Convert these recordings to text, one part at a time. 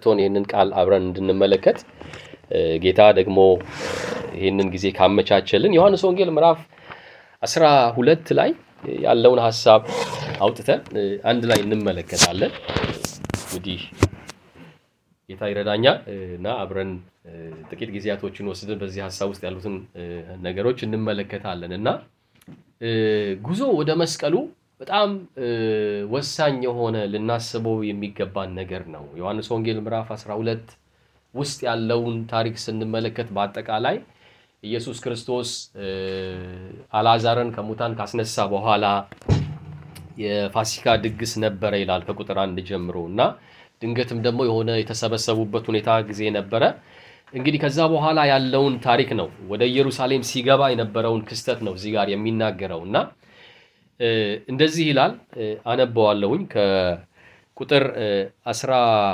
ሰጥቶን ይህንን ቃል አብረን እንድንመለከት ጌታ ደግሞ ይህንን ጊዜ ካመቻቸልን ዮሐንስ ወንጌል ምዕራፍ አስራ ሁለት ላይ ያለውን ሀሳብ አውጥተን አንድ ላይ እንመለከታለን። እንግዲህ ጌታ ይረዳኛል እና አብረን ጥቂት ጊዜያቶችን ወስደን በዚህ ሀሳብ ውስጥ ያሉትን ነገሮች እንመለከታለን እና ጉዞ ወደ መስቀሉ በጣም ወሳኝ የሆነ ልናስበው የሚገባን ነገር ነው። ዮሐንስ ወንጌል ምዕራፍ 12 ውስጥ ያለውን ታሪክ ስንመለከት በአጠቃላይ ኢየሱስ ክርስቶስ አልዓዛርን ከሙታን ካስነሳ በኋላ የፋሲካ ድግስ ነበረ ይላል ከቁጥር አንድ ጀምሮ እና ድንገትም ደግሞ የሆነ የተሰበሰቡበት ሁኔታ ጊዜ ነበረ። እንግዲህ ከዛ በኋላ ያለውን ታሪክ ነው ወደ ኢየሩሳሌም ሲገባ የነበረውን ክስተት ነው እዚህ ጋር የሚናገረው እና እንደዚህ ይላል። አነበዋለሁኝ ከቁጥር አስራ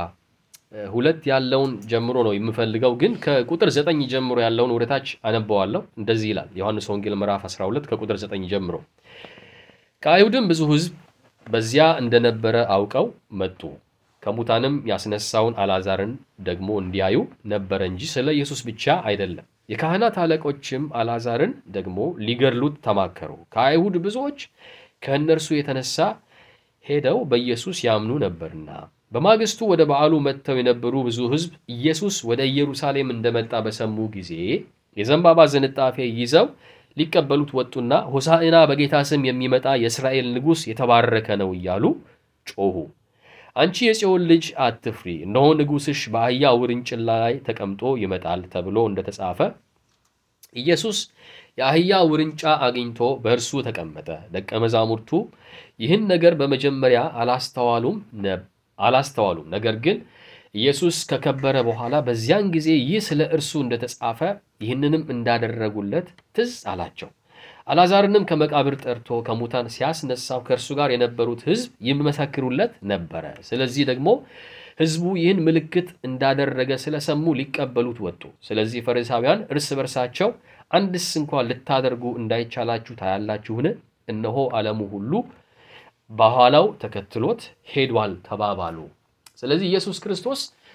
ሁለት ያለውን ጀምሮ ነው የምፈልገው፣ ግን ከቁጥር ዘጠኝ ጀምሮ ያለውን ወደታች አነበዋለሁ። እንደዚህ ይላል ዮሐንስ ወንጌል ምዕራፍ 12 ከቁጥር ዘጠኝ ጀምሮ ከአይሁድም ብዙ ሕዝብ በዚያ እንደነበረ አውቀው መጡ። ከሙታንም ያስነሳውን አልዓዛርን ደግሞ እንዲያዩ ነበረ እንጂ ስለ ኢየሱስ ብቻ አይደለም። የካህናት አለቆችም አልዓዛርን ደግሞ ሊገድሉት ተማከሩ። ከአይሁድ ብዙዎች ከእነርሱ የተነሳ ሄደው በኢየሱስ ያምኑ ነበርና። በማግስቱ ወደ በዓሉ መጥተው የነበሩ ብዙ ሕዝብ ኢየሱስ ወደ ኢየሩሳሌም እንደመጣ በሰሙ ጊዜ የዘንባባ ዝንጣፌ ይዘው ሊቀበሉት ወጡና ሆሳዕና በጌታ ስም የሚመጣ የእስራኤል ንጉሥ የተባረከ ነው እያሉ ጮኹ። አንቺ የጽዮን ልጅ አትፍሪ፣ እነሆ ንጉሥሽ በአህያ ውርንጭላ ላይ ተቀምጦ ይመጣል ተብሎ እንደተጻፈ ኢየሱስ የአህያ ውርንጫ አግኝቶ በእርሱ ተቀመጠ። ደቀ መዛሙርቱ ይህን ነገር በመጀመሪያ አላስተዋሉም አላስተዋሉም። ነገር ግን ኢየሱስ ከከበረ በኋላ በዚያን ጊዜ ይህ ስለ እርሱ እንደተጻፈ ይህንንም እንዳደረጉለት ትዝ አላቸው። አልዓዛርንም ከመቃብር ጠርቶ ከሙታን ሲያስነሳው ከእርሱ ጋር የነበሩት ሕዝብ ይመሰክሩለት ነበረ። ስለዚህ ደግሞ ሕዝቡ ይህን ምልክት እንዳደረገ ስለሰሙ ሊቀበሉት ወጡ። ስለዚህ ፈሪሳውያን እርስ በርሳቸው አንድስ እንኳን ልታደርጉ እንዳይቻላችሁ ታያላችሁን? እነሆ ዓለሙ ሁሉ በኋላው ተከትሎት ሄዷል ተባባሉ። ስለዚህ ኢየሱስ ክርስቶስ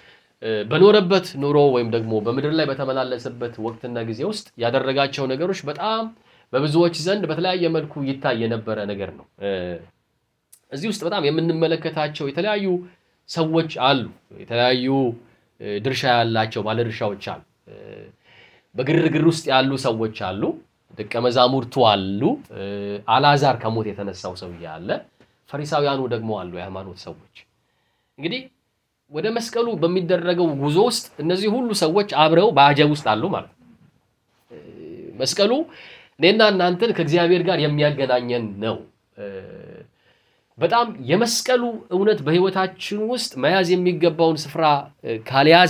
በኖረበት ኑሮ ወይም ደግሞ በምድር ላይ በተመላለሰበት ወቅትና ጊዜ ውስጥ ያደረጋቸው ነገሮች በጣም በብዙዎች ዘንድ በተለያየ መልኩ ይታይ የነበረ ነገር ነው። እዚህ ውስጥ በጣም የምንመለከታቸው የተለያዩ ሰዎች አሉ። የተለያዩ ድርሻ ያላቸው ባለድርሻዎች አሉ። በግርግር ውስጥ ያሉ ሰዎች አሉ። ደቀ መዛሙርቱ አሉ። አልዓዛር ከሞት የተነሳው ሰውዬ አለ። ፈሪሳውያኑ ደግሞ አሉ፣ የሃይማኖት ሰዎች። እንግዲህ ወደ መስቀሉ በሚደረገው ጉዞ ውስጥ እነዚህ ሁሉ ሰዎች አብረው በአጀብ ውስጥ አሉ ማለት ነው። መስቀሉ እኔና እናንተን ከእግዚአብሔር ጋር የሚያገናኘን ነው። በጣም የመስቀሉ እውነት በሕይወታችን ውስጥ መያዝ የሚገባውን ስፍራ ካልያዘ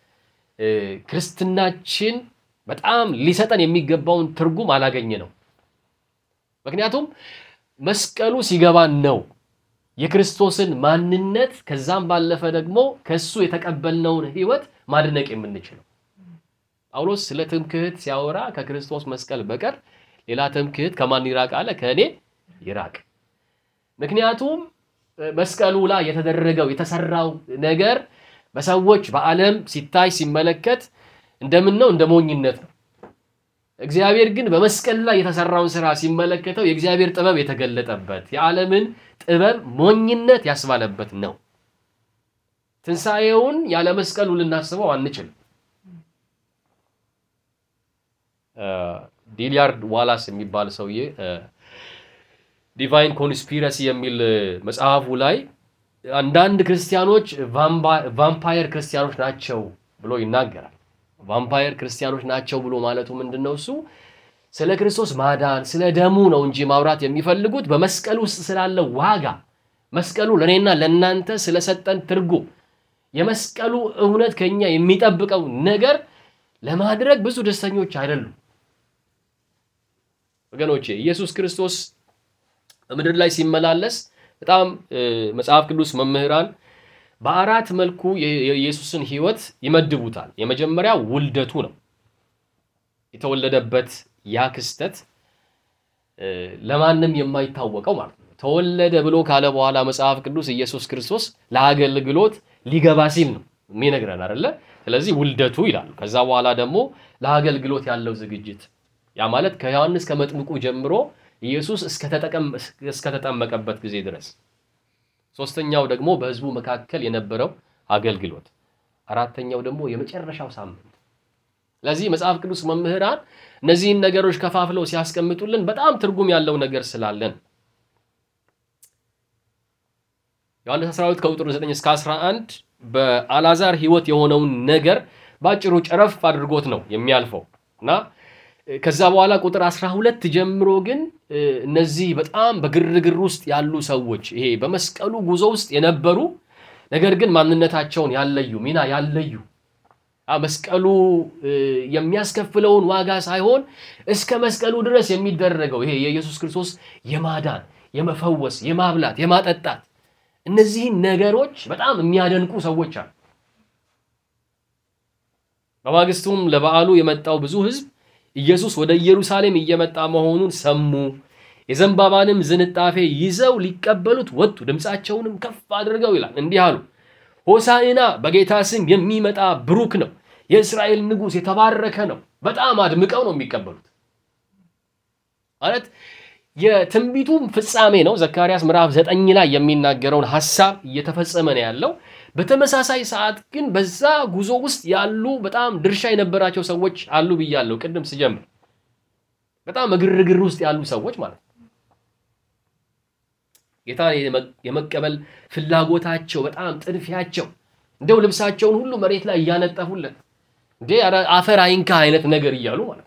ክርስትናችን በጣም ሊሰጠን የሚገባውን ትርጉም አላገኘ ነው። ምክንያቱም መስቀሉ ሲገባን ነው የክርስቶስን ማንነት ከዛም ባለፈ ደግሞ ከእሱ የተቀበልነውን ሕይወት ማድነቅ የምንችለው። ጳውሎስ ስለ ትምክህት ሲያወራ ከክርስቶስ መስቀል በቀር ሌላ ትምክህት ከማን ይራቅ አለ? ከእኔ ይራቅ። ምክንያቱም መስቀሉ ላይ የተደረገው የተሰራው ነገር በሰዎች በዓለም ሲታይ ሲመለከት እንደምን ነው? እንደ ሞኝነት ነው። እግዚአብሔር ግን በመስቀል ላይ የተሰራውን ስራ ሲመለከተው የእግዚአብሔር ጥበብ የተገለጠበት የዓለምን ጥበብ ሞኝነት ያስባለበት ነው። ትንሣኤውን ያለ መስቀሉ ልናስበው አንችልም። ዲሊያርድ ዋላስ የሚባል ሰውዬ ዲቫይን ኮንስፒረሲ የሚል መጽሐፉ ላይ አንዳንድ ክርስቲያኖች ቫምፓየር ክርስቲያኖች ናቸው ብሎ ይናገራል። ቫምፓየር ክርስቲያኖች ናቸው ብሎ ማለቱ ምንድን ነው? እሱ ስለ ክርስቶስ ማዳን ስለ ደሙ ነው እንጂ ማውራት የሚፈልጉት በመስቀል ውስጥ ስላለው ዋጋ፣ መስቀሉ ለእኔና ለእናንተ ስለሰጠን ትርጉም፣ የመስቀሉ እውነት ከኛ የሚጠብቀው ነገር ለማድረግ ብዙ ደስተኞች አይደሉም። ወገኖቼ ኢየሱስ ክርስቶስ በምድር ላይ ሲመላለስ በጣም መጽሐፍ ቅዱስ መምህራን በአራት መልኩ የኢየሱስን ሕይወት ይመድቡታል። የመጀመሪያው ውልደቱ ነው። የተወለደበት ያ ክስተት ለማንም የማይታወቀው ማለት ነው። ተወለደ ብሎ ካለ በኋላ መጽሐፍ ቅዱስ ኢየሱስ ክርስቶስ ለአገልግሎት ሊገባ ሲል ነው የሚነግረን አይደለ? ስለዚህ ውልደቱ ይላሉ። ከዛ በኋላ ደግሞ ለአገልግሎት ያለው ዝግጅት ያ ማለት ከዮሐንስ ከመጥምቁ ጀምሮ ኢየሱስ እስከተጠመቀበት ጊዜ ድረስ፣ ሶስተኛው ደግሞ በሕዝቡ መካከል የነበረው አገልግሎት፣ አራተኛው ደግሞ የመጨረሻው ሳምንት። ስለዚህ መጽሐፍ ቅዱስ መምህራን እነዚህን ነገሮች ከፋፍለው ሲያስቀምጡልን በጣም ትርጉም ያለው ነገር ስላለን ዮሐንስ 12 ከቁጥር 9 እስከ 11 በአልዓዛር ሕይወት የሆነውን ነገር በአጭሩ ጨረፍ አድርጎት ነው የሚያልፈው እና ከዛ በኋላ ቁጥር 12 ጀምሮ ግን እነዚህ በጣም በግርግር ውስጥ ያሉ ሰዎች ይሄ በመስቀሉ ጉዞ ውስጥ የነበሩ ነገር ግን ማንነታቸውን ያለዩ ሚና ያለዩ መስቀሉ የሚያስከፍለውን ዋጋ ሳይሆን እስከ መስቀሉ ድረስ የሚደረገው ይሄ የኢየሱስ ክርስቶስ የማዳን የመፈወስ የማብላት የማጠጣት እነዚህን ነገሮች በጣም የሚያደንቁ ሰዎች አሉ። በማግስቱም ለበዓሉ የመጣው ብዙ ሕዝብ ኢየሱስ ወደ ኢየሩሳሌም እየመጣ መሆኑን ሰሙ። የዘንባባንም ዝንጣፌ ይዘው ሊቀበሉት ወጡ። ድምፃቸውንም ከፍ አድርገው ይላል እንዲህ አሉ፣ ሆሳዕና በጌታ ስም የሚመጣ ብሩክ ነው፣ የእስራኤል ንጉሥ የተባረከ ነው። በጣም አድምቀው ነው የሚቀበሉት ማለት የትንቢቱም ፍጻሜ ነው። ዘካርያስ ምዕራፍ ዘጠኝ ላይ የሚናገረውን ሀሳብ እየተፈጸመ ነው ያለው። በተመሳሳይ ሰዓት ግን በዛ ጉዞ ውስጥ ያሉ በጣም ድርሻ የነበራቸው ሰዎች አሉ ብያለሁ ቅድም ስጀምር። በጣም በግርግር ውስጥ ያሉ ሰዎች ማለት ነው። ጌታን የመቀበል ፍላጎታቸው በጣም ጥድፊያቸው፣ እንደው ልብሳቸውን ሁሉ መሬት ላይ እያነጠፉለት እንዴ አፈር አይንካ አይነት ነገር እያሉ ማለት ነው።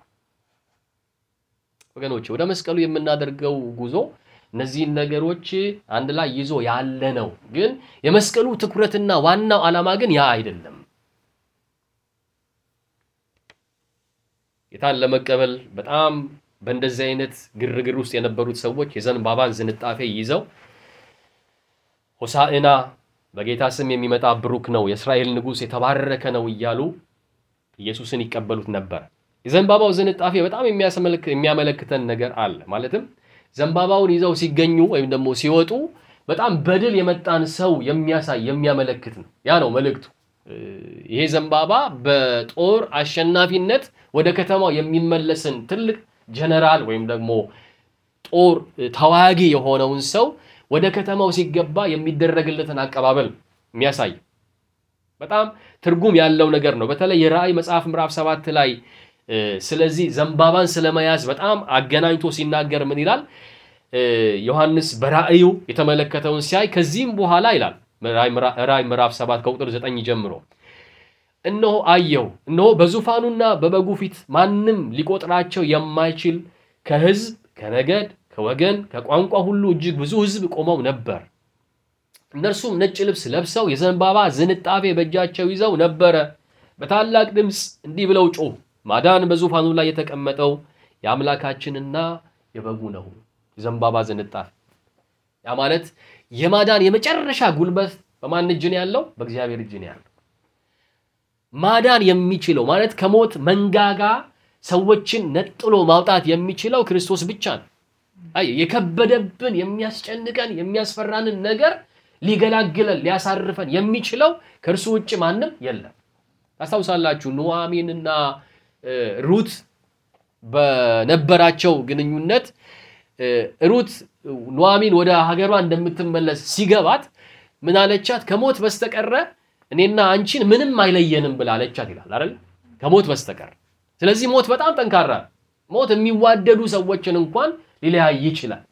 ወገኖች ወደ መስቀሉ የምናደርገው ጉዞ እነዚህን ነገሮች አንድ ላይ ይዞ ያለ ነው። ግን የመስቀሉ ትኩረትና ዋናው ዓላማ ግን ያ አይደለም። ጌታን ለመቀበል በጣም በእንደዚህ አይነት ግርግር ውስጥ የነበሩት ሰዎች የዘንባባን ዝንጣፌ ይዘው ሆሳዕና በጌታ ስም የሚመጣ ብሩክ ነው፣ የእስራኤል ንጉሥ የተባረከ ነው እያሉ ኢየሱስን ይቀበሉት ነበር። የዘንባባው ዝንጣፌ በጣም የሚያመለክተን ነገር አለ። ማለትም ዘንባባውን ይዘው ሲገኙ ወይም ደግሞ ሲወጡ በጣም በድል የመጣን ሰው የሚያሳይ የሚያመለክት ነው። ያ ነው መልእክቱ። ይሄ ዘንባባ በጦር አሸናፊነት ወደ ከተማው የሚመለስን ትልቅ ጀነራል ወይም ደግሞ ጦር ተዋጊ የሆነውን ሰው ወደ ከተማው ሲገባ የሚደረግለትን አቀባበል የሚያሳይ በጣም ትርጉም ያለው ነገር ነው። በተለይ የራእይ መጽሐፍ ምዕራፍ ሰባት ላይ ስለዚህ ዘንባባን ስለመያዝ በጣም አገናኝቶ ሲናገር ምን ይላል? ዮሐንስ በራእዩ የተመለከተውን ሲያይ ከዚህም በኋላ ይላል ራእይ ምዕራፍ 7 ከቁጥር 9 ጀምሮ እነሆ አየሁ፣ እነሆ በዙፋኑና በበጉ ፊት ማንም ሊቆጥራቸው የማይችል ከሕዝብ ከነገድ፣ ከወገን፣ ከቋንቋ ሁሉ እጅግ ብዙ ሕዝብ ቆመው ነበር። እነርሱም ነጭ ልብስ ለብሰው የዘንባባ ዝንጣፌ በእጃቸው ይዘው ነበረ። በታላቅ ድምፅ እንዲህ ብለው ጮሁ ማዳን በዙፋኑ ላይ የተቀመጠው የአምላካችንና የበጉ ነው። የዘንባባ ዝንጣፌ ያ ማለት የማዳን የመጨረሻ ጉልበት በማን እጅ ነው ያለው? በእግዚአብሔር እጅ ነው ያለው። ማዳን የሚችለው ማለት ከሞት መንጋጋ ሰዎችን ነጥሎ ማውጣት የሚችለው ክርስቶስ ብቻ ነው። አይ የከበደብን የሚያስጨንቀን የሚያስፈራንን ነገር ሊገላግለን ሊያሳርፈን የሚችለው ከእርሱ ውጭ ማንም የለም። ታስታውሳላችሁ ኑዋሚንና ሩት በነበራቸው ግንኙነት ሩት ኑዋሚን ወደ ሀገሯ እንደምትመለስ ሲገባት ምን አለቻት? ከሞት በስተቀረ እኔና አንቺን ምንም አይለየንም ብላ አለቻት ይላል አይደል? ከሞት በስተቀር። ስለዚህ ሞት በጣም ጠንካራ ሞት የሚዋደዱ ሰዎችን እንኳን ሊለያይ ይችላል።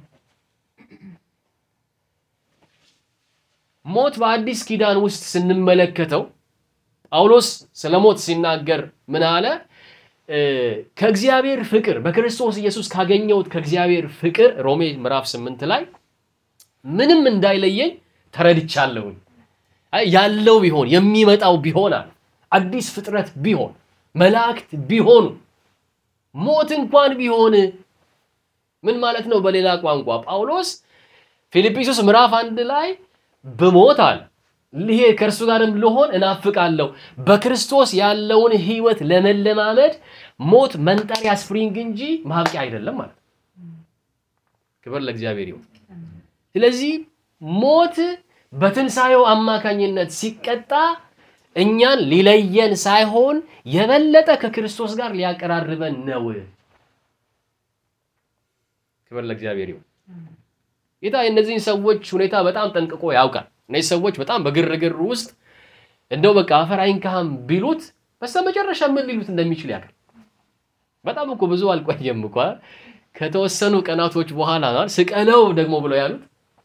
ሞት በአዲስ ኪዳን ውስጥ ስንመለከተው ጳውሎስ ስለ ሞት ሲናገር ምን አለ? ከእግዚአብሔር ፍቅር በክርስቶስ ኢየሱስ ካገኘሁት ከእግዚአብሔር ፍቅር ሮሜ ምዕራፍ ስምንት ላይ ምንም እንዳይለየኝ ተረድቻለሁኝ። ያለው ቢሆን የሚመጣው ቢሆን አለ አዲስ ፍጥረት ቢሆን መላእክት ቢሆኑ ሞት እንኳን ቢሆን ምን ማለት ነው? በሌላ ቋንቋ ጳውሎስ ፊልጵስዩስ ምዕራፍ አንድ ላይ ብሞት አለ ይሄ ከእርሱ ጋርም ልሆን እናፍቃለሁ። በክርስቶስ ያለውን ሕይወት ለመለማመድ ሞት መንጠሪያ ስፕሪንግ እንጂ ማብቂያ አይደለም ማለት ነው። ክብር ለእግዚአብሔር ይሁን። ስለዚህ ሞት በትንሣኤው አማካኝነት ሲቀጣ እኛን ሊለየን ሳይሆን የበለጠ ከክርስቶስ ጋር ሊያቀራርበን ነው። ክብር ለእግዚአብሔር ይሁን። ጌታ የእነዚህን ሰዎች ሁኔታ በጣም ጠንቅቆ ያውቃል። እነዚህ ሰዎች በጣም በግርግር ውስጥ እንደው በቃ አፈር አይንካህም ቢሉት በስተመጨረሻ ምን ሊሉት እንደሚችል ያውቃል። በጣም እኮ ብዙ አልቆየም እኮ ከተወሰኑ ቀናቶች በኋላ ስቀለው ደግሞ ብለው ያሉት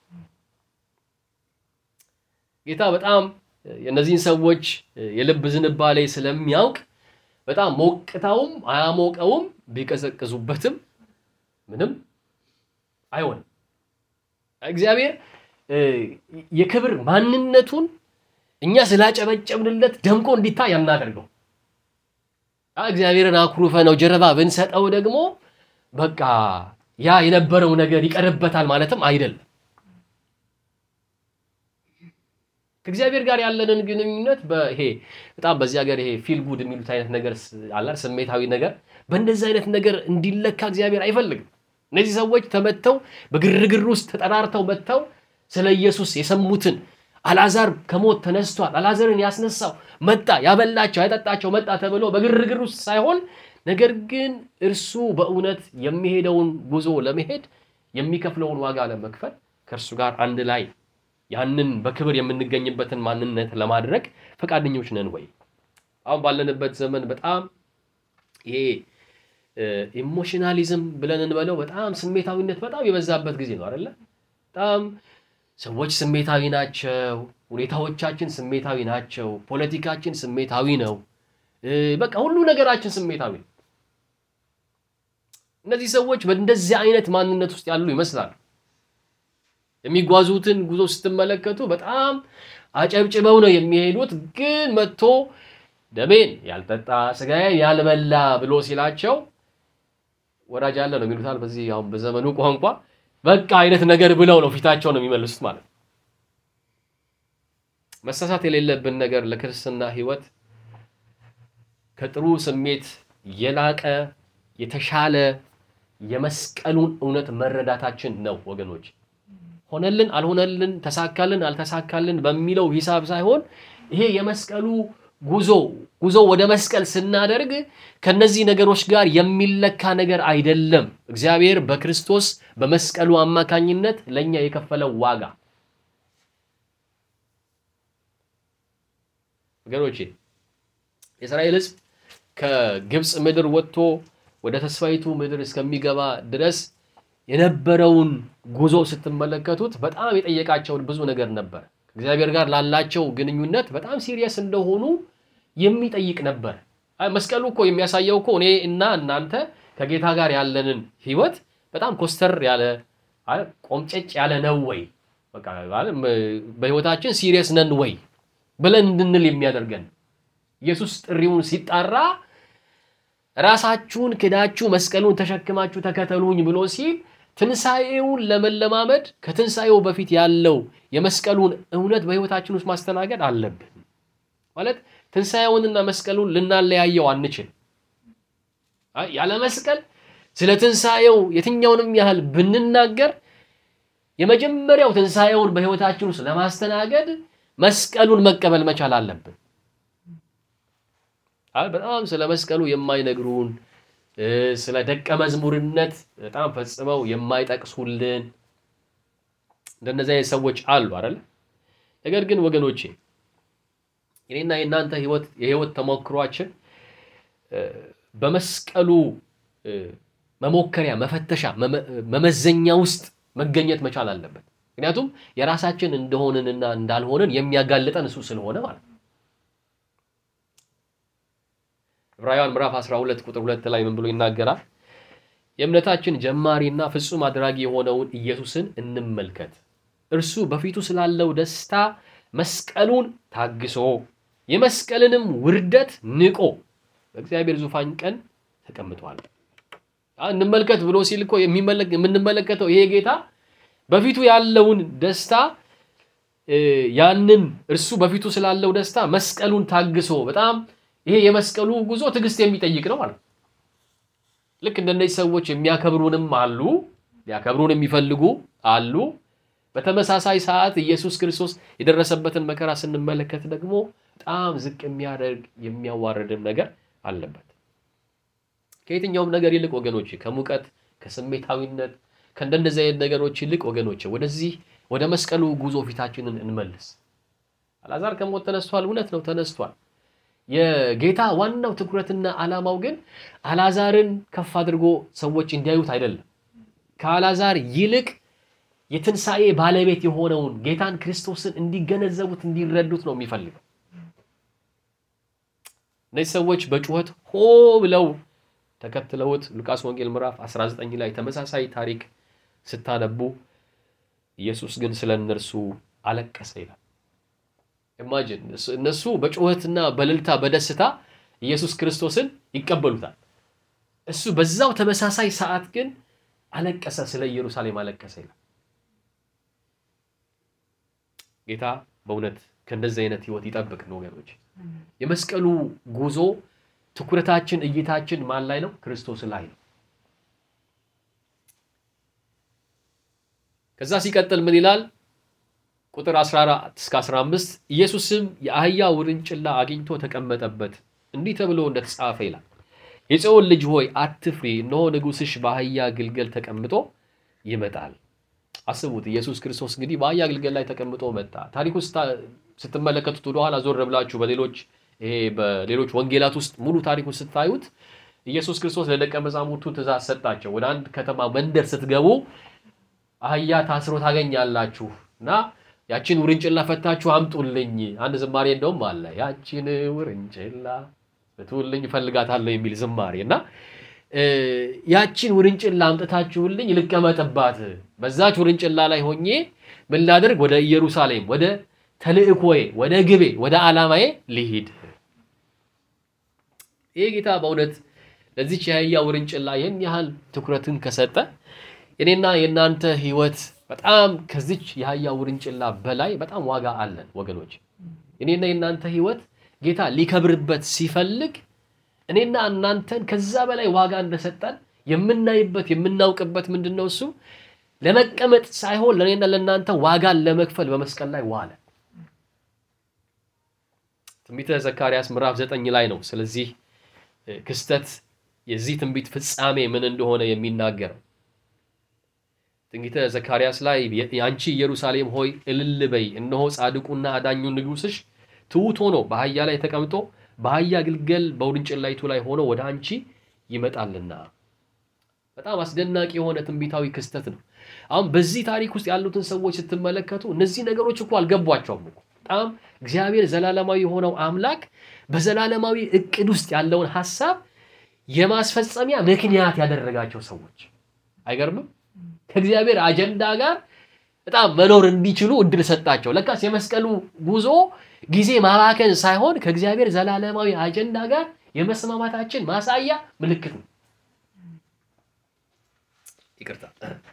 ጌታ በጣም የእነዚህን ሰዎች የልብ ዝንባሌ ስለሚያውቅ በጣም ሞቅታውም አያሞቀውም ቢቀዘቅዙበትም ምንም አይሆንም። እግዚአብሔር የክብር ማንነቱን እኛ ስላጨበጨብንለት ደምቆ እንዲታይ ያናደርገው። እግዚአብሔርን አኩርፈ ነው ጀርባ ብንሰጠው ደግሞ በቃ ያ የነበረው ነገር ይቀርበታል ማለትም አይደለም። ከእግዚአብሔር ጋር ያለንን ግንኙነት በይሄ በጣም በዚህ ሀገር ይሄ ፊል ጉድ የሚሉት አይነት ነገር አላል ስሜታዊ ነገር በእንደዚህ አይነት ነገር እንዲለካ እግዚአብሔር አይፈልግም። እነዚህ ሰዎች ተመተው በግርግር ውስጥ ተጠራርተው መጥተው ስለ ኢየሱስ የሰሙትን አልዓዛር ከሞት ተነስቷል፣ አልዓዛርን ያስነሳው መጣ፣ ያበላቸው ያጠጣቸው መጣ ተብሎ በግርግር ውስጥ ሳይሆን ነገር ግን እርሱ በእውነት የሚሄደውን ጉዞ ለመሄድ የሚከፍለውን ዋጋ ለመክፈል ከእርሱ ጋር አንድ ላይ ያንን በክብር የምንገኝበትን ማንነት ለማድረግ ፈቃደኞች ነን ወይ? አሁን ባለንበት ዘመን በጣም ይሄ ኢሞሽናሊዝም ብለን እንበለው በጣም ስሜታዊነት በጣም የበዛበት ጊዜ ነው አይደለ? በጣም ሰዎች ስሜታዊ ናቸው። ሁኔታዎቻችን ስሜታዊ ናቸው። ፖለቲካችን ስሜታዊ ነው። በቃ ሁሉ ነገራችን ስሜታዊ ነው። እነዚህ ሰዎች በእንደዚህ አይነት ማንነት ውስጥ ያሉ ይመስላሉ። የሚጓዙትን ጉዞ ስትመለከቱ በጣም አጨብጭበው ነው የሚሄዱት። ግን መጥቶ ደሜን ያልጠጣ ስጋዬን ያልበላ ብሎ ሲላቸው ወዳጅ አለ ነው የሚሉታል። በዚህ አሁን በዘመኑ ቋንቋ በቃ አይነት ነገር ብለው ነው ፊታቸው ነው የሚመልሱት ማለት ነው። መሳሳት የሌለብን ነገር ለክርስትና ሕይወት ከጥሩ ስሜት የላቀ የተሻለ የመስቀሉን እውነት መረዳታችን ነው ወገኖች። ሆነልን አልሆነልን፣ ተሳካልን አልተሳካልን በሚለው ሂሳብ ሳይሆን ይሄ የመስቀሉ ጉዞ ጉዞ ወደ መስቀል ስናደርግ ከነዚህ ነገሮች ጋር የሚለካ ነገር አይደለም። እግዚአብሔር በክርስቶስ በመስቀሉ አማካኝነት ለእኛ የከፈለው ዋጋ ወገኖቼ የእስራኤል ሕዝብ ከግብፅ ምድር ወጥቶ ወደ ተስፋይቱ ምድር እስከሚገባ ድረስ የነበረውን ጉዞ ስትመለከቱት በጣም የጠየቃቸውን ብዙ ነገር ነበር። ከእግዚአብሔር ጋር ላላቸው ግንኙነት በጣም ሲሪየስ እንደሆኑ የሚጠይቅ ነበር። መስቀሉ እኮ የሚያሳየው እኮ እኔ እና እናንተ ከጌታ ጋር ያለንን ህይወት በጣም ኮስተር ያለ ቆምጨጭ ያለ ነው ወይ በህይወታችን ሲሪየስ ነን ወይ ብለን እንድንል የሚያደርገን ኢየሱስ ጥሪውን ሲጣራ ራሳችሁን ክዳችሁ መስቀሉን ተሸክማችሁ ተከተሉኝ ብሎ ሲል ትንሣኤውን ለመለማመድ ከትንሣኤው በፊት ያለው የመስቀሉን እውነት በህይወታችን ውስጥ ማስተናገድ አለብን። ማለት ትንሣኤውንና መስቀሉን ልናለያየው አንችል። ያለ መስቀል ስለ ትንሣኤው የትኛውንም ያህል ብንናገር የመጀመሪያው ትንሣኤውን በህይወታችን ውስጥ ለማስተናገድ መስቀሉን መቀበል መቻል አለብን። በጣም ስለ መስቀሉ የማይነግሩን ስለ ደቀ መዝሙርነት በጣም ፈጽመው የማይጠቅሱልን እንደነዚህ አይነት ሰዎች አሉ አይደል? ነገር ግን ወገኖቼ የኔና የእናንተ ህይወት የህይወት ተሞክሯችን በመስቀሉ መሞከሪያ፣ መፈተሻ፣ መመዘኛ ውስጥ መገኘት መቻል አለበት። ምክንያቱም የራሳችን እንደሆንንና እንዳልሆንን የሚያጋልጠን እሱ ስለሆነ ማለት ነው። ዕብራውያን ምዕራፍ 12 ቁጥር 2 ላይ ምን ብሎ ይናገራል? የእምነታችን ጀማሪና ፍጹም አድራጊ የሆነውን ኢየሱስን እንመልከት። እርሱ በፊቱ ስላለው ደስታ መስቀሉን ታግሶ የመስቀልንም ውርደት ንቆ በእግዚአብሔር ዙፋን ቀን ተቀምጧል። እንመልከት ብሎ ሲል እኮ የምንመለከተው ይሄ ጌታ በፊቱ ያለውን ደስታ ያንን እርሱ በፊቱ ስላለው ደስታ መስቀሉን ታግሶ በጣም ይሄ የመስቀሉ ጉዞ ትዕግስት የሚጠይቅ ነው ማለት ነው። ልክ እንደነዚህ ሰዎች የሚያከብሩንም አሉ፣ ሊያከብሩን የሚፈልጉ አሉ። በተመሳሳይ ሰዓት ኢየሱስ ክርስቶስ የደረሰበትን መከራ ስንመለከት ደግሞ በጣም ዝቅ የሚያደርግ የሚያዋርድም ነገር አለበት። ከየትኛውም ነገር ይልቅ ወገኖች ከሙቀት ከስሜታዊነት ከእንደነዚህ አይነት ነገሮች ይልቅ ወገኖች ወደዚህ ወደ መስቀሉ ጉዞ ፊታችንን እንመልስ። አልዓዛር ከሞት ተነስቷል። እውነት ነው፣ ተነስቷል። የጌታ ዋናው ትኩረትና ዓላማው ግን አልዓዛርን ከፍ አድርጎ ሰዎች እንዲያዩት አይደለም። ከአልዓዛር ይልቅ የትንሣኤ ባለቤት የሆነውን ጌታን ክርስቶስን እንዲገነዘቡት እንዲረዱት ነው የሚፈልገው። እነዚህ ሰዎች በጩኸት ሆ ብለው ተከትለውት ሉቃስ ወንጌል ምዕራፍ 19 ላይ ተመሳሳይ ታሪክ ስታነቡ ኢየሱስ ግን ስለ እነርሱ አለቀሰ ይላል። ኢማጂን እነሱ በጩኸትና በእልልታ በደስታ ኢየሱስ ክርስቶስን ይቀበሉታል። እሱ በዛው ተመሳሳይ ሰዓት ግን አለቀሰ፣ ስለ ኢየሩሳሌም አለቀሰ ይላል። ጌታ በእውነት ከእንደዚህ አይነት ህይወት ይጠብቅን ወገኖች። የመስቀሉ ጉዞ ትኩረታችን፣ እይታችን ማን ላይ ነው? ክርስቶስ ላይ ነው። ከዛ ሲቀጥል ምን ይላል? ቁጥር 14 እስከ 15 ኢየሱስም የአህያ ውርንጭላ አግኝቶ ተቀመጠበት፣ እንዲህ ተብሎ እንደተጻፈ ይላል የጽዮን ልጅ ሆይ አትፍሪ፣ እነሆ ንጉሥሽ በአህያ ግልገል ተቀምጦ ይመጣል። አስቡት፣ ኢየሱስ ክርስቶስ እንግዲህ በአህያ ግልገል ላይ ተቀምጦ መጣ። ታሪኩ ስትመለከቱት ወደኋላ ዞር ብላችሁ በሌሎች ይሄ በሌሎች ወንጌላት ውስጥ ሙሉ ታሪኩ ስታዩት ኢየሱስ ክርስቶስ ለደቀ መዛሙርቱ ትእዛዝ ሰጣቸው። ወደ አንድ ከተማ መንደር ስትገቡ አህያ ታስሮ ታገኛላችሁ እና ያችን ውርንጭላ ፈታችሁ አምጡልኝ። አንድ ዝማሬ እንደውም አለ ያችን ውርንጭላ ብትውልኝ እፈልጋታለሁ የሚል ዝማሬ እና ያችን ውርንጭላ አምጥታችሁልኝ ልቀመጥባት፣ በዛች ውርንጭላ ላይ ሆኜ ምን ላድርግ? ወደ ኢየሩሳሌም፣ ወደ ተልእኮዬ፣ ወደ ግቤ፣ ወደ ዓላማዬ ልሂድ። ይህ ጌታ በእውነት ለዚች የአህያ ውርንጭላ ይህን ያህል ትኩረትን ከሰጠ የኔና የእናንተ ህይወት በጣም ከዚች የአህያ ውርንጭላ በላይ በጣም ዋጋ አለን ወገኖች። የኔና የእናንተ ህይወት ጌታ ሊከብርበት ሲፈልግ እኔና እናንተን ከዛ በላይ ዋጋ እንደሰጠን የምናይበት የምናውቅበት ምንድን ነው? እሱ ለመቀመጥ ሳይሆን ለእኔና ለእናንተ ዋጋን ለመክፈል በመስቀል ላይ ዋለ። ትንቢተ ዘካርያስ ምዕራፍ ዘጠኝ ላይ ነው ስለዚህ ክስተት የዚህ ትንቢት ፍጻሜ ምን እንደሆነ የሚናገረው። ትንቢተ ዘካርያስ ላይ የአንቺ ኢየሩሳሌም ሆይ እልል በይ፣ እነሆ ጻድቁና አዳኙ ንጉሥሽ ትሑት ሆኖ በአህያ ላይ ተቀምጦ በአህያ ግልገል በውርንጭላይቱ ላይ ሆኖ ወደ አንቺ ይመጣልና። በጣም አስደናቂ የሆነ ትንቢታዊ ክስተት ነው። አሁን በዚህ ታሪክ ውስጥ ያሉትን ሰዎች ስትመለከቱ እነዚህ ነገሮች እኮ አልገቧቸውም እኮ በጣም እግዚአብሔር ዘላለማዊ የሆነው አምላክ በዘላለማዊ እቅድ ውስጥ ያለውን ሀሳብ የማስፈጸሚያ ምክንያት ያደረጋቸው ሰዎች አይገርምም? ከእግዚአብሔር አጀንዳ ጋር በጣም መኖር እንዲችሉ እድል ሰጣቸው። ለካስ የመስቀሉ ጉዞ ጊዜ ማባከን ሳይሆን ከእግዚአብሔር ዘላለማዊ አጀንዳ ጋር የመስማማታችን ማሳያ ምልክት ነው። ይቅርታ።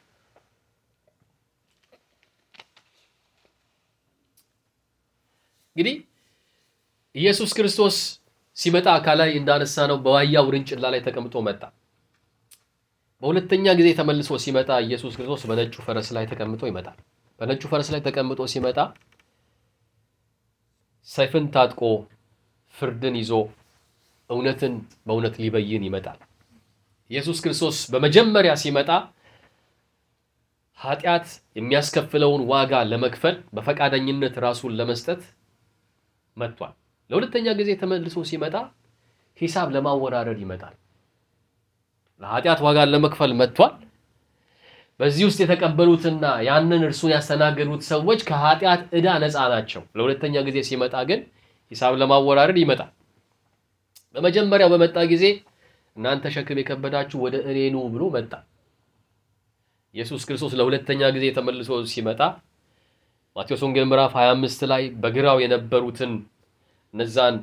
እንግዲህ ኢየሱስ ክርስቶስ ሲመጣ ከላይ እንዳነሳ ነው በአህያ ውርንጭላ ላይ ተቀምጦ መጣ። በሁለተኛ ጊዜ ተመልሶ ሲመጣ ኢየሱስ ክርስቶስ በነጩ ፈረስ ላይ ተቀምጦ ይመጣል። በነጩ ፈረስ ላይ ተቀምጦ ሲመጣ ሰይፍን ታጥቆ ፍርድን ይዞ እውነትን በእውነት ሊበይን ይመጣል። ኢየሱስ ክርስቶስ በመጀመሪያ ሲመጣ ኃጢአት የሚያስከፍለውን ዋጋ ለመክፈል በፈቃደኝነት ራሱን ለመስጠት መጥቷል። ለሁለተኛ ጊዜ ተመልሶ ሲመጣ ሂሳብ ለማወራረድ ይመጣል። ለኃጢአት ዋጋን ለመክፈል መጥቷል። በዚህ ውስጥ የተቀበሉትና ያንን እርሱን ያስተናገዱት ሰዎች ከኃጢአት ዕዳ ነፃ ናቸው። ለሁለተኛ ጊዜ ሲመጣ ግን ሂሳብ ለማወራረድ ይመጣል። በመጀመሪያው በመጣ ጊዜ እናንተ ሸክም የከበዳችሁ ወደ እኔ ኑ ብሎ መጣ። ኢየሱስ ክርስቶስ ለሁለተኛ ጊዜ ተመልሶ ሲመጣ ማቴዎስ ወንጌል ምዕራፍ 25 ላይ በግራው የነበሩትን እነዛን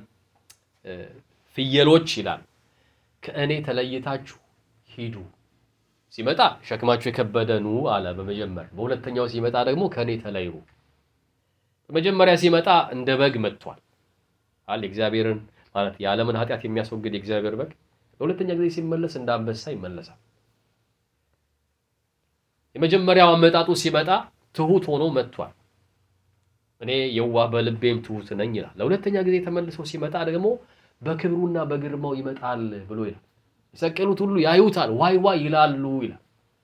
ፍየሎች ይላል ከእኔ ተለይታችሁ ሂዱ። ሲመጣ ሸክማችሁ የከበደ ኑ አለ በመጀመር በሁለተኛው ሲመጣ ደግሞ ከእኔ ተለዩ። በመጀመሪያ ሲመጣ እንደ በግ መጥቷል አለ እግዚአብሔርን ማለት የዓለምን ኃጢአት የሚያስወግድ የእግዚአብሔር በግ። ለሁለተኛ ጊዜ ሲመለስ እንደ አንበሳ ይመለሳል። የመጀመሪያው አመጣጡ ሲመጣ ትሁት ሆኖ መጥቷል። እኔ የዋህ በልቤም ትሁት ነኝ ይላል። ለሁለተኛ ጊዜ ተመልሶ ሲመጣ ደግሞ በክብሩና በግርማው ይመጣል ብሎ ይላል። የሰቀሉት ሁሉ ያዩታል፣ ዋይ ዋይ ይላሉ ይላል።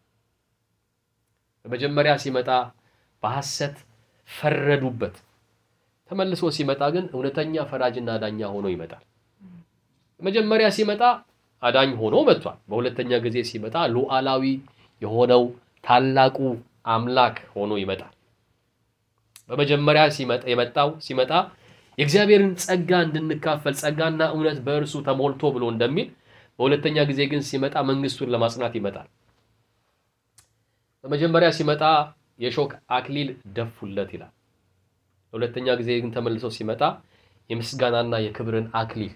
በመጀመሪያ ሲመጣ በሐሰት ፈረዱበት። ተመልሶ ሲመጣ ግን እውነተኛ ፈራጅና ዳኛ ሆኖ ይመጣል። መጀመሪያ ሲመጣ አዳኝ ሆኖ መጥቷል። በሁለተኛ ጊዜ ሲመጣ ሉዓላዊ የሆነው ታላቁ አምላክ ሆኖ ይመጣል። በመጀመሪያ ሲመጣ የመጣው ሲመጣ የእግዚአብሔርን ጸጋ እንድንካፈል ጸጋና እውነት በእርሱ ተሞልቶ ብሎ እንደሚል፣ በሁለተኛ ጊዜ ግን ሲመጣ መንግስቱን ለማጽናት ይመጣል። በመጀመሪያ ሲመጣ የሾክ አክሊል ደፉለት ይላል። በሁለተኛ ጊዜ ግን ተመልሶ ሲመጣ የምስጋናና የክብርን አክሊል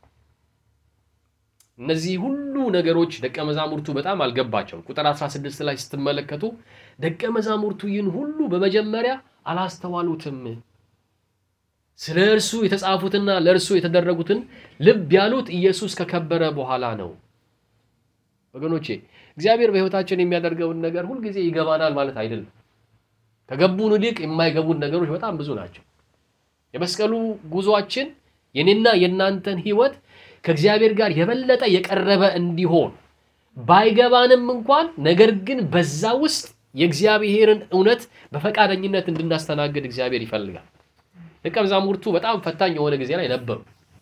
እነዚህ ሁሉ ነገሮች ደቀ መዛሙርቱ በጣም አልገባቸውም። ቁጥር 16 ላይ ስትመለከቱ ደቀ መዛሙርቱ ይህን ሁሉ በመጀመሪያ አላስተዋሉትም፣ ስለ እርሱ የተጻፉትና ለእርሱ የተደረጉትን ልብ ያሉት ኢየሱስ ከከበረ በኋላ ነው። ወገኖቼ እግዚአብሔር በሕይወታችን የሚያደርገውን ነገር ሁልጊዜ ይገባናል ማለት አይደለም። ከገቡን ይልቅ የማይገቡን ነገሮች በጣም ብዙ ናቸው። የመስቀሉ ጉዟችን የኔና የእናንተን ሕይወት ከእግዚአብሔር ጋር የበለጠ የቀረበ እንዲሆን ባይገባንም እንኳን ነገር ግን በዛ ውስጥ የእግዚአብሔርን እውነት በፈቃደኝነት እንድናስተናግድ እግዚአብሔር ይፈልጋል። ደቀ መዛሙርቱ በጣም ፈታኝ የሆነ ጊዜ ላይ ነበሩ።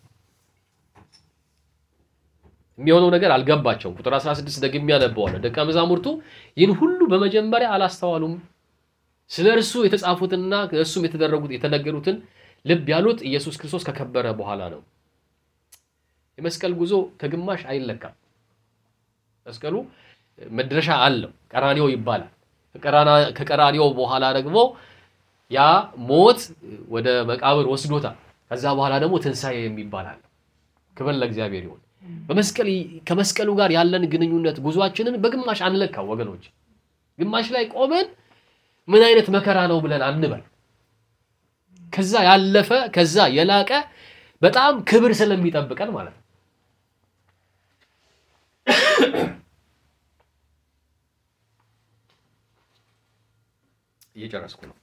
የሚሆነው ነገር አልገባቸውም። ቁጥር 16 ደግሜ ያነበዋለሁ። ደቀ መዛሙርቱ ይህን ሁሉ በመጀመሪያ አላስተዋሉም፣ ስለ እርሱ የተጻፉትና እርሱም የተደረጉት የተነገሩትን ልብ ያሉት ኢየሱስ ክርስቶስ ከከበረ በኋላ ነው። የመስቀል ጉዞ ከግማሽ አይለካም። መስቀሉ መድረሻ አለው፣ ቀራኒዮ ይባላል። ከቀራኒዮ በኋላ ደግሞ ያ ሞት ወደ መቃብር ወስዶታል። ከዛ በኋላ ደግሞ ትንሣኤ የሚባል አለ። ክብር ለእግዚአብሔር ይሁን። በመስቀል ከመስቀሉ ጋር ያለን ግንኙነት ጉዟችንን በግማሽ አንለካው ወገኖች። ግማሽ ላይ ቆመን ምን አይነት መከራ ነው ብለን አንበል። ከዛ ያለፈ ከዛ የላቀ በጣም ክብር ስለሚጠብቀን ማለት ነው። እየጨረስኩ ነው።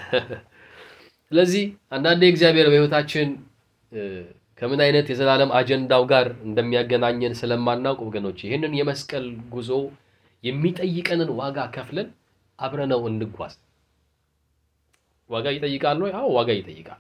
ስለዚህ አንዳንዴ እግዚአብሔር በሕይወታችን ከምን አይነት የዘላለም አጀንዳው ጋር እንደሚያገናኘን ስለማናውቅ ወገኖች ይህንን የመስቀል ጉዞ የሚጠይቀንን ዋጋ ከፍለን አብረነው እንጓዝ። ዋጋ ይጠይቃል ወይ? አዎ ዋጋ ይጠይቃል።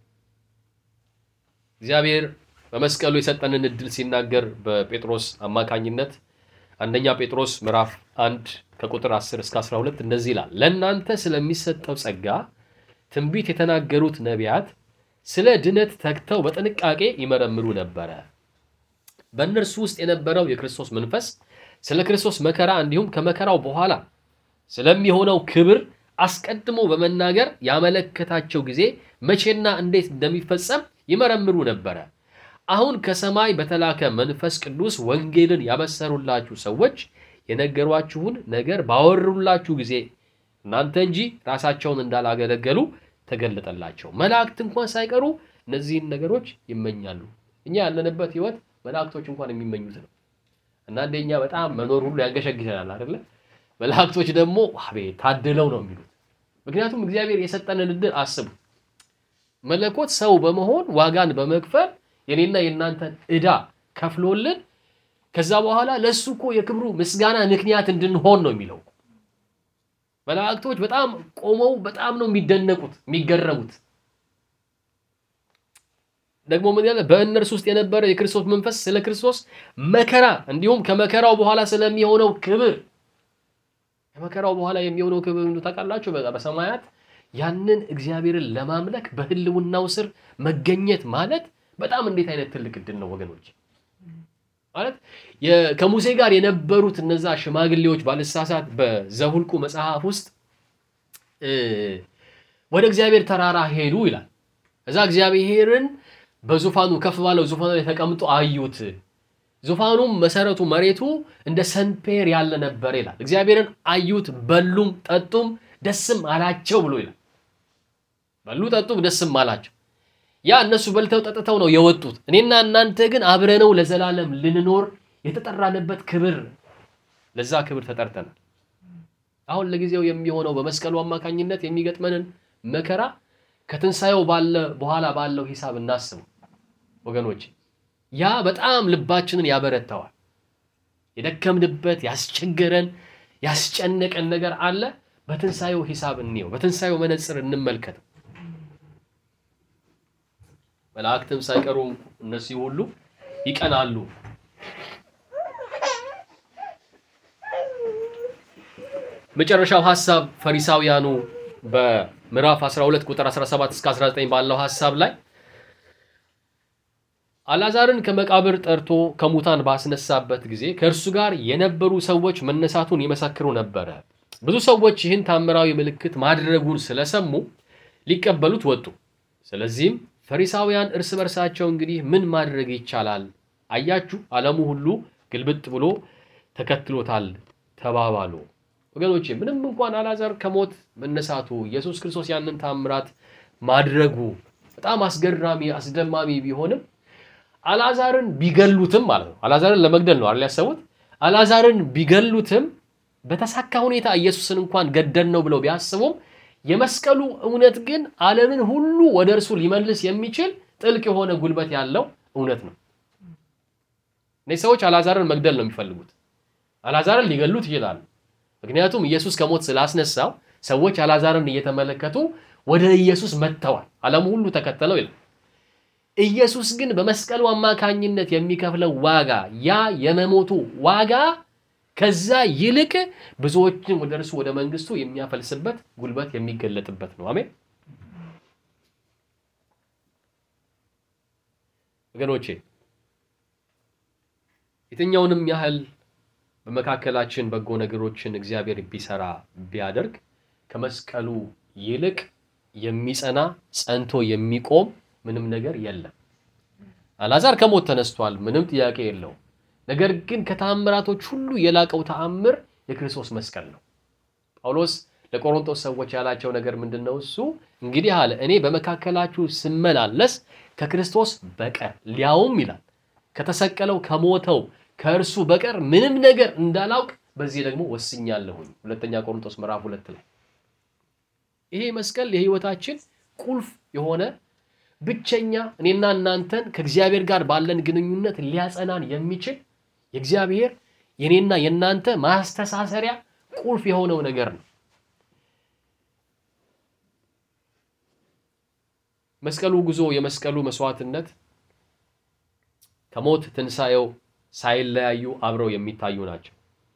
እግዚአብሔር በመስቀሉ የሰጠንን እድል ሲናገር በጴጥሮስ አማካኝነት አንደኛ ጴጥሮስ ምዕራፍ አንድ ከቁጥር 10 እስከ 12 እንደዚህ ይላል፣ ለእናንተ ስለሚሰጠው ጸጋ ትንቢት የተናገሩት ነቢያት ስለ ድነት ተግተው በጥንቃቄ ይመረምሩ ነበረ። በእነርሱ ውስጥ የነበረው የክርስቶስ መንፈስ ስለ ክርስቶስ መከራ እንዲሁም ከመከራው በኋላ ስለሚሆነው ክብር አስቀድሞ በመናገር ያመለከታቸው ጊዜ መቼና እንዴት እንደሚፈጸም ይመረምሩ ነበረ። አሁን ከሰማይ በተላከ መንፈስ ቅዱስ ወንጌልን ያበሰሩላችሁ ሰዎች የነገሯችሁን ነገር ባወሩላችሁ ጊዜ እናንተ እንጂ ራሳቸውን እንዳላገለገሉ ተገለጠላቸው። መላእክት እንኳን ሳይቀሩ እነዚህን ነገሮች ይመኛሉ። እኛ ያለንበት ሕይወት መላእክቶች እንኳን የሚመኙት ነው። አንዳንዴ እኛ በጣም መኖር ሁሉ ያንገሸግሸናል አይደለ? መላእክቶች ደግሞ አቤት ታድለው ነው የሚሉት። ምክንያቱም እግዚአብሔር የሰጠንን እድል አስቡ። መለኮት ሰው በመሆን ዋጋን በመክፈል የኔና የእናንተን ዕዳ ከፍሎልን ከዛ በኋላ ለእሱ እኮ የክብሩ ምስጋና ምክንያት እንድንሆን ነው የሚለው። መላእክቶች በጣም ቆመው በጣም ነው የሚደነቁት የሚገረሙት። ደግሞ ምን ያለ በእነርሱ ውስጥ የነበረ የክርስቶስ መንፈስ ስለ ክርስቶስ መከራ እንዲሁም ከመከራው በኋላ ስለሚሆነው ክብር ከመከራው በኋላ የሚሆነው ክብር ምንድን ታውቃላችሁ? በቃ በሰማያት ያንን እግዚአብሔርን ለማምለክ በሕልውናው ስር መገኘት ማለት በጣም እንዴት አይነት ትልቅ እድል ነው ወገኖች። ማለት ከሙሴ ጋር የነበሩት እነዛ ሽማግሌዎች ባልሳሳት በዘሁልቁ መጽሐፍ ውስጥ ወደ እግዚአብሔር ተራራ ሄዱ ይላል። እዛ እግዚአብሔርን በዙፋኑ ከፍ ባለው ዙፋኑ ላይ ተቀምጦ አዩት። ዙፋኑም መሰረቱ መሬቱ እንደ ሰንፔር ያለ ነበር ይላል። እግዚአብሔርን አዩት፣ በሉም ጠጡም ደስም አላቸው ብሎ ይላል። በሉ ጠጡም ደስም አላቸው። ያ እነሱ በልተው ጠጥተው ነው የወጡት። እኔና እናንተ ግን አብረነው ለዘላለም ልንኖር የተጠራንበት ክብር፣ ለዛ ክብር ተጠርተናል። አሁን ለጊዜው የሚሆነው በመስቀሉ አማካኝነት የሚገጥመንን መከራ ከትንሣኤው ባለ በኋላ ባለው ሂሳብ እናስቡ ወገኖች። ያ በጣም ልባችንን ያበረታዋል። የደከምንበት ያስቸገረን ያስጨነቀን ነገር አለ። በትንሣኤው ሂሳብ እንየው፣ በትንሣኤው መነጽር እንመልከተው። መላእክትም ሳይቀሩ እነዚህ ሁሉ ይቀናሉ። መጨረሻው ሐሳብ ፈሪሳውያኑ በምዕራፍ 12 ቁጥር 17 እስከ 19 ባለው ሐሳብ ላይ አልዓዛርን ከመቃብር ጠርቶ ከሙታን ባስነሳበት ጊዜ ከእርሱ ጋር የነበሩ ሰዎች መነሳቱን ይመሰክሩ ነበረ። ብዙ ሰዎች ይህን ታምራዊ ምልክት ማድረጉን ስለሰሙ ሊቀበሉት ወጡ። ስለዚህም ፈሪሳውያን እርስ በርሳቸው እንግዲህ ምን ማድረግ ይቻላል? አያችሁ፣ ዓለሙ ሁሉ ግልብጥ ብሎ ተከትሎታል ተባባሉ። ወገኖቼ ምንም እንኳን አልዓዛር ከሞት መነሳቱ ኢየሱስ ክርስቶስ ያንን ታምራት ማድረጉ በጣም አስገራሚ አስደማሚ ቢሆንም አልዓዛርን ቢገሉትም ማለት ነው። አልዓዛርን ለመግደል ነው አይደል ያሰቡት። አልዓዛርን ቢገሉትም በተሳካ ሁኔታ ኢየሱስን እንኳን ገደል ነው ብለው ቢያስቡም የመስቀሉ እውነት ግን ዓለምን ሁሉ ወደ እርሱ ሊመልስ የሚችል ጥልቅ የሆነ ጉልበት ያለው እውነት ነው። እነዚህ ሰዎች አልዓዛርን መግደል ነው የሚፈልጉት። አልዓዛርን ሊገሉት ይችላሉ። ምክንያቱም ኢየሱስ ከሞት ስላስነሳው ሰዎች አልዓዛርን እየተመለከቱ ወደ ኢየሱስ መጥተዋል። ዓለሙ ሁሉ ተከተለው ይላል። ኢየሱስ ግን በመስቀሉ አማካኝነት የሚከፍለው ዋጋ ያ የመሞቱ ዋጋ ከዛ ይልቅ ብዙዎችን ወደ እርሱ ወደ መንግስቱ የሚያፈልስበት ጉልበት የሚገለጥበት ነው። አሜን ወገኖቼ፣ የትኛውንም ያህል በመካከላችን በጎ ነገሮችን እግዚአብሔር ቢሰራ ቢያደርግ ከመስቀሉ ይልቅ የሚጸና ጸንቶ የሚቆም ምንም ነገር የለም። አልዓዛር ከሞት ተነስቷል፣ ምንም ጥያቄ የለውም። ነገር ግን ከተአምራቶች ሁሉ የላቀው ተአምር የክርስቶስ መስቀል ነው። ጳውሎስ ለቆሮንቶስ ሰዎች ያላቸው ነገር ምንድን ነው? እሱ እንግዲህ አለ እኔ በመካከላችሁ ስመላለስ ከክርስቶስ በቀር ሊያውም ይላል ከተሰቀለው ከሞተው ከእርሱ በቀር ምንም ነገር እንዳላውቅ በዚህ ደግሞ ወስኛለሁኝ። ሁለተኛ ቆሮንቶስ ምዕራፍ ሁለት ላይ ይሄ መስቀል የህይወታችን ቁልፍ የሆነ ብቸኛ እኔና እናንተን ከእግዚአብሔር ጋር ባለን ግንኙነት ሊያጸናን የሚችል የእግዚአብሔር የኔና የእናንተ ማስተሳሰሪያ ቁልፍ የሆነው ነገር ነው። መስቀሉ ጉዞ፣ የመስቀሉ መስዋዕትነት ከሞት ትንሣኤው ሳይለያዩ አብረው የሚታዩ ናቸው።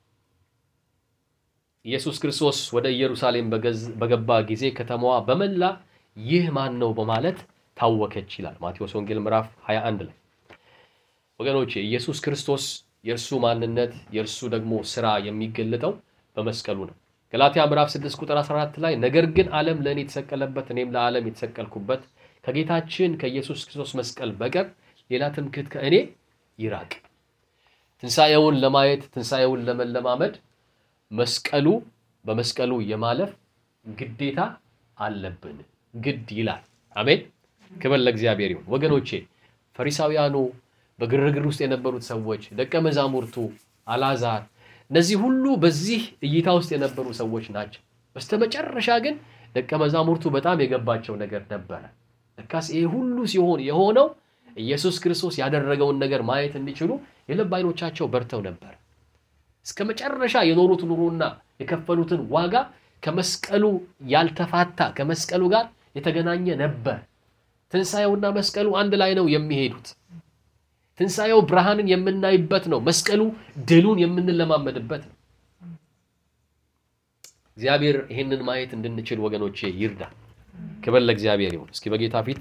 ኢየሱስ ክርስቶስ ወደ ኢየሩሳሌም በገባ ጊዜ ከተማዋ በመላ ይህ ማን ነው በማለት ታወከች ይላል ማቴዎስ ወንጌል ምዕራፍ 21 ላይ። ወገኖቼ ኢየሱስ ክርስቶስ የእርሱ ማንነት የእርሱ ደግሞ ስራ የሚገለጠው በመስቀሉ ነው። ገላትያ ምዕራፍ 6 ቁጥር 14 ላይ ነገር ግን ዓለም ለእኔ የተሰቀለበት እኔም ለዓለም የተሰቀልኩበት ከጌታችን ከኢየሱስ ክርስቶስ መስቀል በቀር ሌላ ትምክህት ከእኔ ይራቅ። ትንሣኤውን ለማየት ትንሣኤውን ለመለማመድ መስቀሉ በመስቀሉ የማለፍ ግዴታ አለብን፣ ግድ ይላል። አሜን። ክብር ለእግዚአብሔር ይሁን። ወገኖቼ ፈሪሳውያኑ፣ በግርግር ውስጥ የነበሩት ሰዎች፣ ደቀ መዛሙርቱ፣ አልዓዛር፣ እነዚህ ሁሉ በዚህ እይታ ውስጥ የነበሩ ሰዎች ናቸው። በስተመጨረሻ ግን ደቀ መዛሙርቱ በጣም የገባቸው ነገር ነበረ። ለካስ ይሄ ሁሉ ሲሆን የሆነው ኢየሱስ ክርስቶስ ያደረገውን ነገር ማየት እንዲችሉ የልብ ዓይኖቻቸው በርተው ነበር። እስከ መጨረሻ የኖሩት ኑሮና የከፈሉትን ዋጋ ከመስቀሉ ያልተፋታ ከመስቀሉ ጋር የተገናኘ ነበር። ትንሣኤውና መስቀሉ አንድ ላይ ነው የሚሄዱት። ትንሣኤው ብርሃንን የምናይበት ነው። መስቀሉ ድሉን የምንለማመድበት ነው። እግዚአብሔር ይህንን ማየት እንድንችል ወገኖቼ ይርዳ። ክብር ለእግዚአብሔር ይሁን። እስኪ በጌታ ፊት